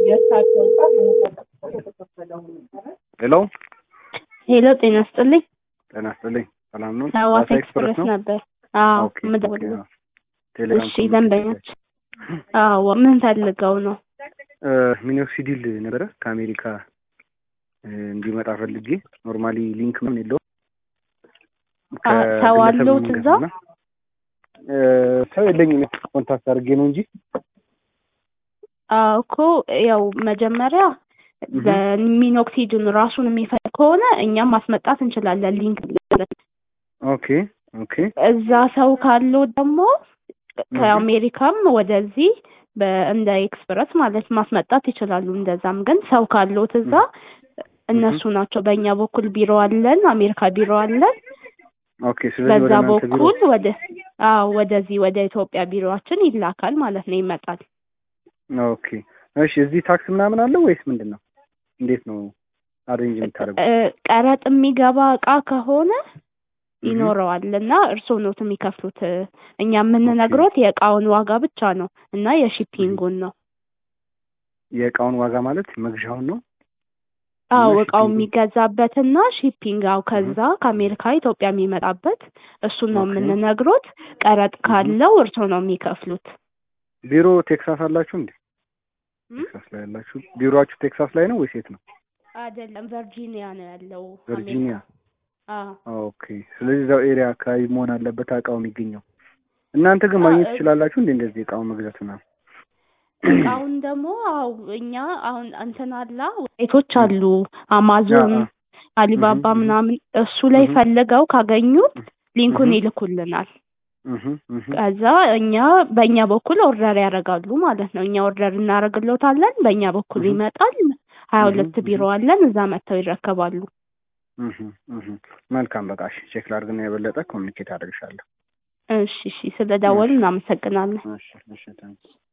ሄሎ ሄሎ ጤና ስጥልኝ። ጤና ይስጥልኝ። ሰላም ነው? ሐዋሳ ሐዋሳ ኤክስፕረስ ነው? ነበር። አዎ ኦኬ የምደውለው። ኦኬ፣ አዎ። ቴሌግራም እሺ ደንበኞች። አዎ ምን ፈልገው ነው? እ ሚኖክሲዲል ነበረ ከአሜሪካ እ እንዲመጣ ፈልጌ ኖርማሊ ሊንክ ምን የለውም አ ሰው ከግለሰብ አለዎት ነው እዛ? የምንገዛው እና እ ሰው የለኝም ኮንታክት አድርጌ ነው እንጂ አዎ እኮ ያው መጀመሪያ እህ። በሚኖክሲድን ራሱን የሚፈልግ ከሆነ እኛም ማስመጣት እንችላለን ሊንክ ልከን። ኦኬ ኦኬ እዛ ሰው ካለው ደግሞ ከአሜሪካም ወደዚህ በ- እንደ ኤክስፕረስ ማለት ማስመጣት ይችላሉ። እንደዛም ግን ሰው ካለዎት እዛ እነሱ ናቸው። በእኛ በኩል ቢሮ አለን፣ አሜሪካ ቢሮ አለን። ኦኬ። ስለዚህ ወደ በዛ እናንተ ቢሮ በኩል ወደ አዎ ወደዚህ ወደ ኢትዮጵያ ቢሮአችን ይላካል ማለት ነው፣ ይመጣል። ኦኬ። እሺ እዚህ ታክስ ምናምን አለው ወይስ ምንድን ነው? እንዴት ነው አሬንጅ የምታደርጉት? እ ቀረጥ የሚገባ እቃ ከሆነ እህ። ይኖረዋል እና እርስዎ ኖት የሚከፍሉት። እኛ የምንነግሮት የእቃውን ዋጋ ብቻ ነው እና የሺፒንጉን ነው። የእቃውን ዋጋ ማለት መግዣውን ነው? አዎ እና እቃው ሺፒንጉን? የሚገዛበትና ሺፒንግ አው ከዛ ከአሜሪካ ኢትዮጵያ የሚመጣበት እሱን ነው ኦኬ። የምንነግሮት። ቀረጥ ካለው እርስዎ ነው የሚከፍሉት። ቢሮ ቴክሳስ አላችሁ እንዴ? እም? ቴክሳስ ላይ ያላችሁ ቢሮአችሁ ቴክሳስ ላይ ነው ወይስ የት ነው? አይደለም ቨርጂኒያ ነው ያለው ቨርጂኒያ። አሜሪካ። አዎ ኦኬ። ስለዚህ እዛው ኤሪያ አካባቢ መሆን አለበት እቃው የሚገኘው። እናንተ ግን ማግኘት አ- ትችላላችሁ እንዴ እንደዚህ እቃውን መግዛት ምናምን? እቃውን ደግሞ አው እኛ አሁን እንትን አላ ዌብሳይቶች አሉ አማዞን፣ አ- አ- አሊባባ እህ እህ ምናምን እሱ ላይ እህ ፈልገው ካገኙት ሊንኩን እህ ይልኩልናል። እህ እህ ከዛ እኛ በእኛ በኩል ኦርደር ያደርጋሉ ማለት ነው። እኛ ኦርደር እናደርግሎታለን፣ በእኛ በኩል እህ ይመጣል። ሀያ እህ ሁለት እህ ቢሮ አለን፣ እዛ መጥተው ይረከባሉ። እህ እህ መልካም በቃ እሺ፣ ቼክ ላድርግና የበለጠ ኮሚኒኬት አድርግሻለሁ። እሺ እሺ፣ ስለ ደወሉ እሺ እናመሰግናለን። እሺ እሺ ታንክስ